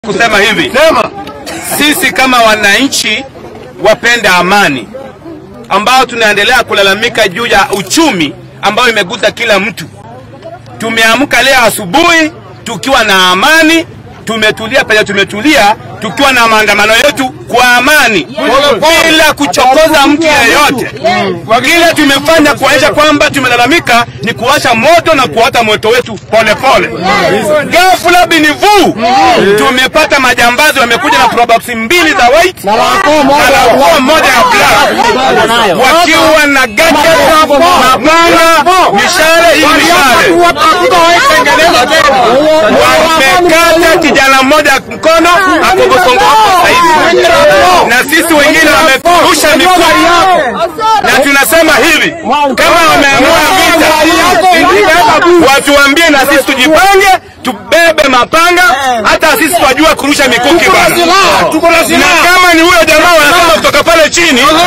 kusema hivi sisi kama wananchi wapenda amani ambao tunaendelea kulalamika juu ya uchumi ambao imegusa kila mtu. Tumeamka leo asubuhi tukiwa na amani, tumetulia penye tumetulia, tukiwa na maandamano yetu kwa amani bila kuchokoza mtu yeyote. Kile tumefanya kuonyesha kwamba tumelalamika ni kuwasha moto na kuwata moto wetu polepole. Ghafla binivu tumepata majambazi wamekuja na probox mbili za white na lakuwa moja ya black wakiwa na gadget, mapanga, mishale hii mishale wamekata kijana mmoja mkono akogosongo hapo saizi, na sisi wengine wamerusha mikuki, na tunasema hivi, kama wameamua vita, watuambie na sisi tujipange, tubebe mapanga, hata sisi twajua kurusha mikuki bana. Na kama ni huyo jamaa wanasema kutoka pale chini,